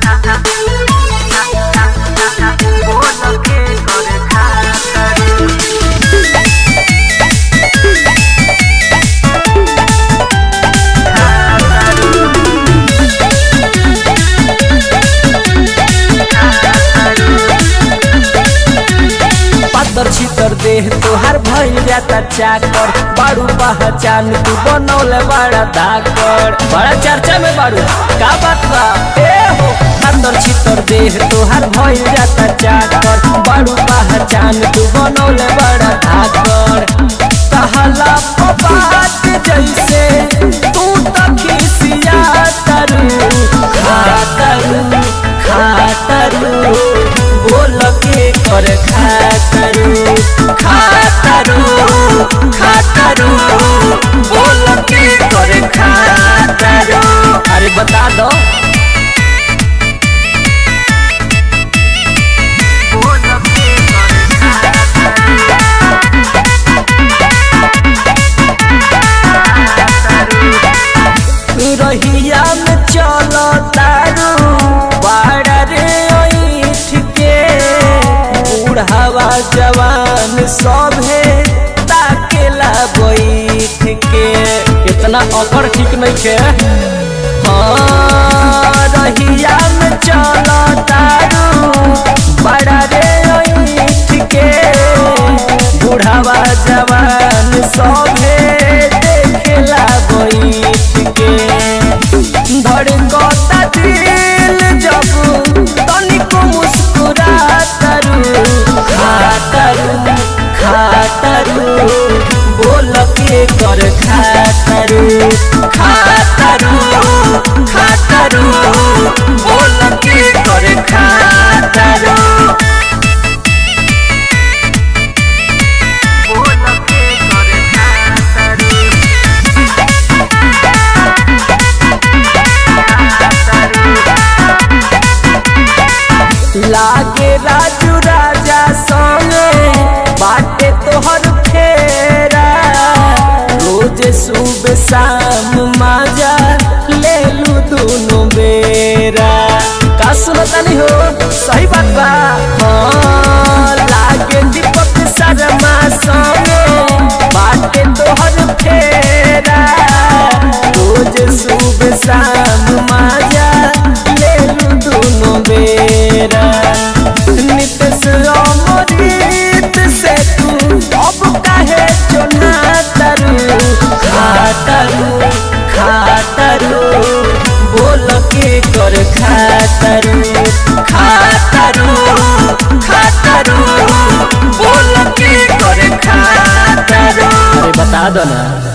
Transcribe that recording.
बोल के करे खातर पातर छितर देह तोहार भइल जाता चाकर बारू पहचान तू बनौले बड़ा धाकर बड़ा चर्चा में बारू का बात बा ए हो पातर छितर देह तोहार भइल जाता चाकर बारू पहचान तू बनौले बड़ा धाकर कहला बात जैसे तू तखिसिया तरु खातरू खातरू बोल के कर खातरू खातरू खातरू बोल के कर खातरू अरे बता दो बोल के करे रहिया में चलो तारू बाड़ा रे ऐठ के बूढ़ावा जवान सभे ताकेला बैठ के इतना अकड़ ठीक नहीं के हाँ रहिया में चलो तारू बड़ा रे ऐठ के बूढ़ावा जवान सभे देखेला बैठ के धड़कता दिल जब तनिको मुस्कुरा तरु खातरू खातरू बोल के कर खातरू खातरू खातरू बोल के कर खातरू बोल के करे खातर लागे राजू राजा संगे बाटे तोहर फेरा रोज सुबह शाम माजा ले लू दोनों बेरा का सुनता नहीं हो सही बात बा हाँ लागे दीपक शर्मा संगे बाटे तोहर फेरा रोज सुबह शाम माजा ले लू दोनों बेरा नितेश अमृत से तू अब काहे चुना तरु खातरू खातरू बोल के कर खातरू खातरू खातरू बोल के कर खातरू अरे बता दो ना